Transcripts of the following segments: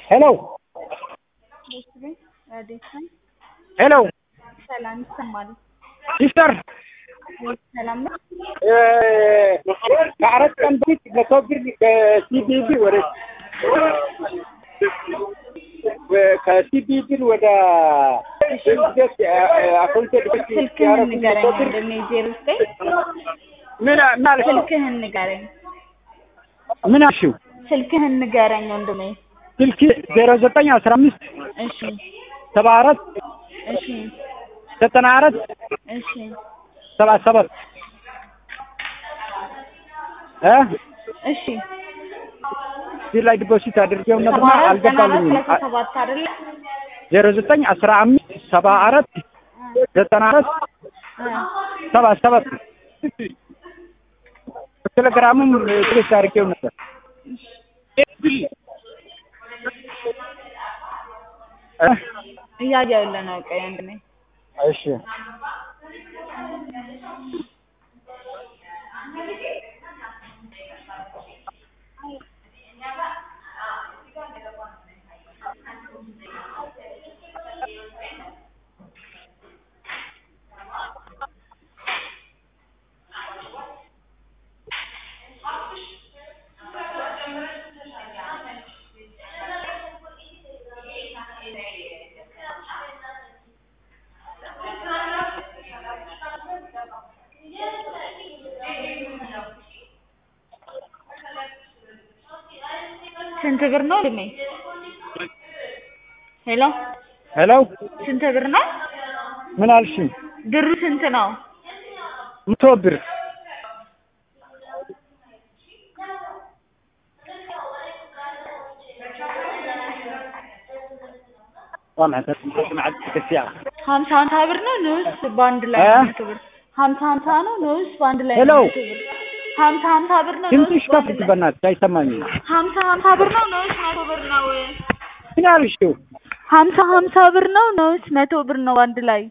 ሄሎ ሄሎ ሰላም ይሰማል። ሲስተር ሰላም ነው። ከአራት ቀን በፊት መቶ ብር ከሲቢቢ ወደ ከሲቢቢ ወደ አካውንት ስልክህን ንገረኝ ወንድሜ። ዜሮ ዘጠኝ ምን ምን አልሽ? ስልክህን ንገረኝ። ምን አልሽው? ስልክህን ንገረኝ ወንድሜ። ስልክ ዜሮ ዘጠኝ አስራ አምስት እሺ ሰባ አራት እሺ ዘጠና አራት እሺ ሰባ ሰባት እ እሺ እዚህ ላይ ዲፖዚት አድርጌው ሰባ ነበርና አራት ዘጠና አራት አልገባልኝም። ሰላሳ ሰባት አይደለ? ዜሮ ዘጠኝ አስራ አምስት ሰባ አራት ዘጠና አራት እ ሰባ ሰባት ቴሌግራሙም ትሬስ አድርጌው ነበር። እ እያየሁልህ ነው። ቆይ ወንድሜ እሺ ስንት ብር ነው ወንድሜ? ሄሎ ሄሎ ስንት ብር ነው? ምን አልሽኝ? ብሩ ስንት ነው? መቶ ብር ሀምሳ ሀምሳ ብር ነው ንውስ በአንድ ላይ እ? መቶ ብር ሀምሳ ሀምሳ ነው ንውስ በአንድ ላይ ሄሎ። መቶ ብር ሀምሳ ሀምሳ ብር ነው ትንሽ ንውስ ከፍ በአንድ ላይ በእናትሽ አይሰማኝም። ሀምሳ ሀምሳ ብር ነው ንውስ መቶ ብር ነው ምን አልሽው? ሀምሳ ሀምሳ ብር ነው ንውስ መቶ ብር ነው አንድ ላይ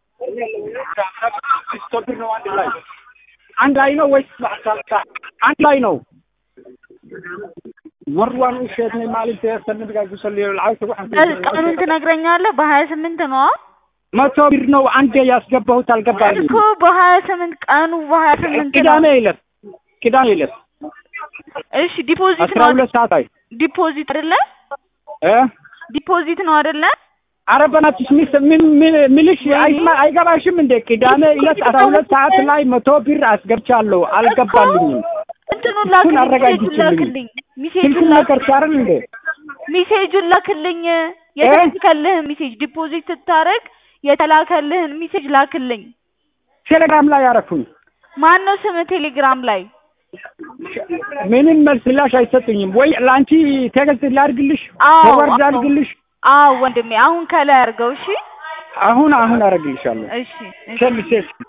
መቶ ብር ነው አንድ ላይ አንድ ላይ ነው ወይስ አንድ ላይ ነው? መርዋን ውሸት ነው ማለት ያስተንብ ጋር ጉሰል ልዓውት ቀኑን ትነግረኛለህ በሀያ ስምንት ነው መቶ ብር ነው አንዴ ያስገባሁት አልገባልኝም። እኮ በሀያ ስምንት ቀኑ በሀያ ስምንት ነው ቅዳሜ ዕለት ቅዳሜ ዕለት እሺ ዲፖዚት አስራ ነው ሁለት ሰዓት ላይ ዲፖዚት አይደለ እ ዲፖዚት ነው አይደለ ኧረ በእናትሽ ሚስ ምን ምን ምልሽ አይስማ አይገባሽም እንዴ? ቅዳሜ ዕለት አስራ ሁለት ሰዓት ላይ መቶ ብር አስገብቻለሁ አልገባልኝም። እንትኑን እሱን ላክልኝ አረጋግጭልኝ። ላክልኝ ሚሴጁን ስልኩን ነገር ላክልኝ ሲያርል እንዴ ሚሴጁን ላክልኝ የተላከልህን ሚሴጅ ዲፖዚት ስታረግ የተላከልህን ሚሴጅ ላክልኝ ቴሌግራም ላይ ያረኩኝ ማን ነው ስም ቴሌግራም ላይ ምንም መልስ ምላሽ አይሰጡኝም። ወይ ለአንቺ ቴክስት ላድርግልሽ አዎ ፎርዋርድ አዎ ላድርግልሽ? አዎ ወንድሜ አሁን ከላይ አድርገው እሺ አሁን አሁን አደርግልሻለሁ። እሺ እሺ ሸልሴ